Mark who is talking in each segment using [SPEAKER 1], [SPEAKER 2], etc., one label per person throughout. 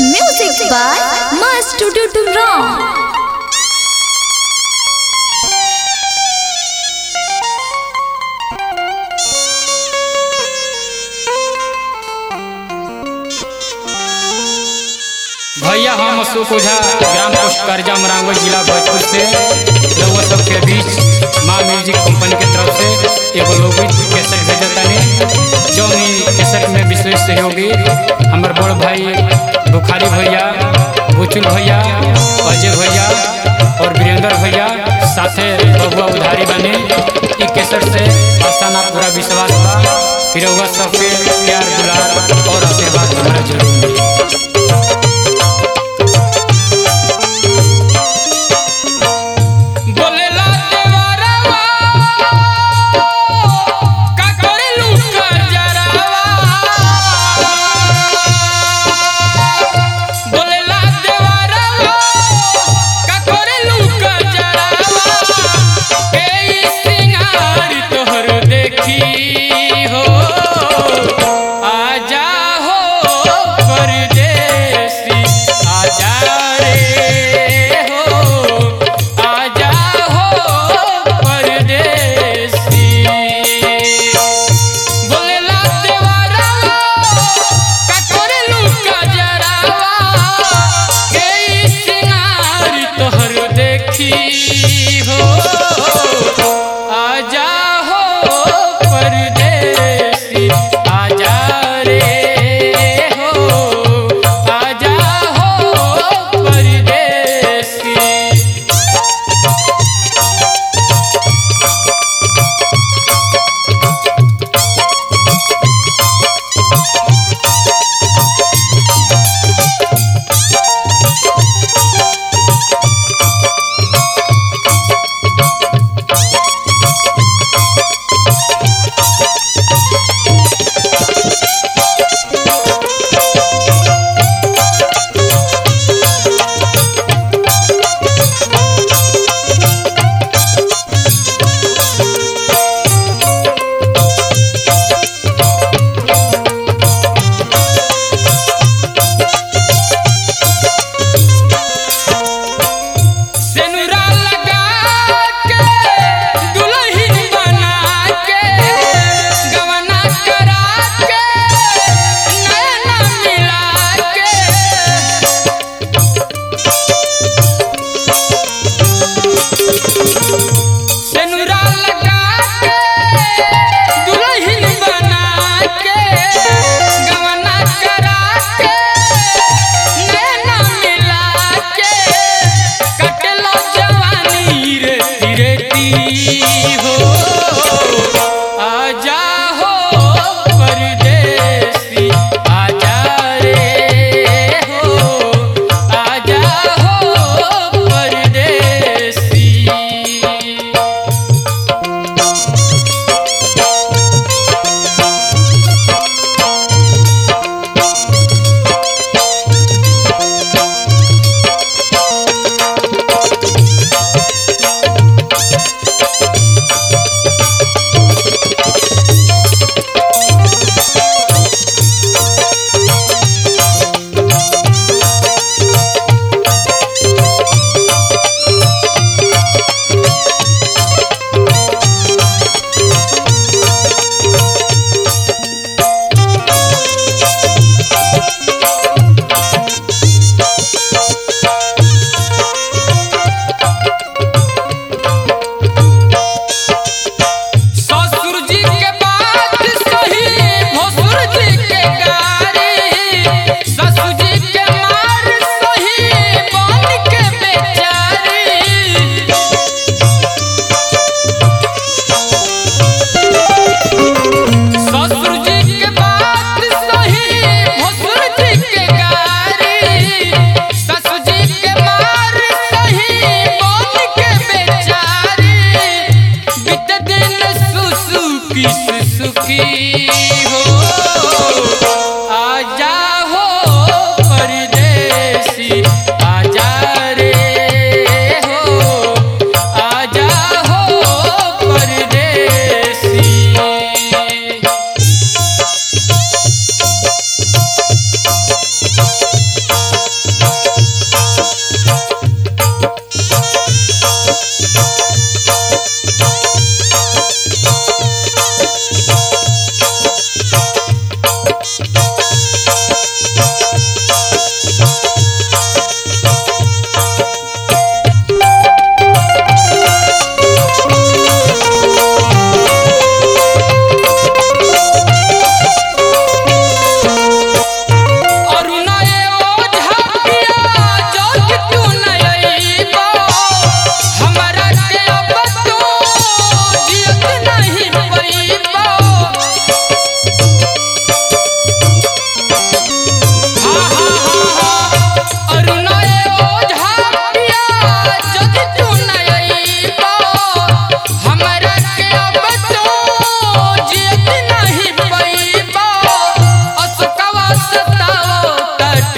[SPEAKER 1] Music by Master Ram.
[SPEAKER 2] भैया हम अशोक ओझा gram post करजा मरांगल जिला भोजपुर से रउआ सबके बीच माँ म्यूजिक कंपनी के तरफ से एगो लोगीत कैसेट भेजतानी जौन ई कैसेट में विशेष सहयोगी हमर बड़ भाई बुखारी भैया बुचुल भैया अजय भैया और वीरेंद्र भैया साथे बबुआ उधारी बने ई कैसेट से आसाना पूरा विश्वास बा कि रउआ सबके प्यार दुलार और आशीर्वाद हमारा जरूर मिली बोलेला देवरवा का करेलू करजरवा बोलेला देवरवा का करेलू करजरवा ए सिंगार तोहर देखी हो आजा हो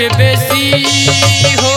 [SPEAKER 2] से बेसी हो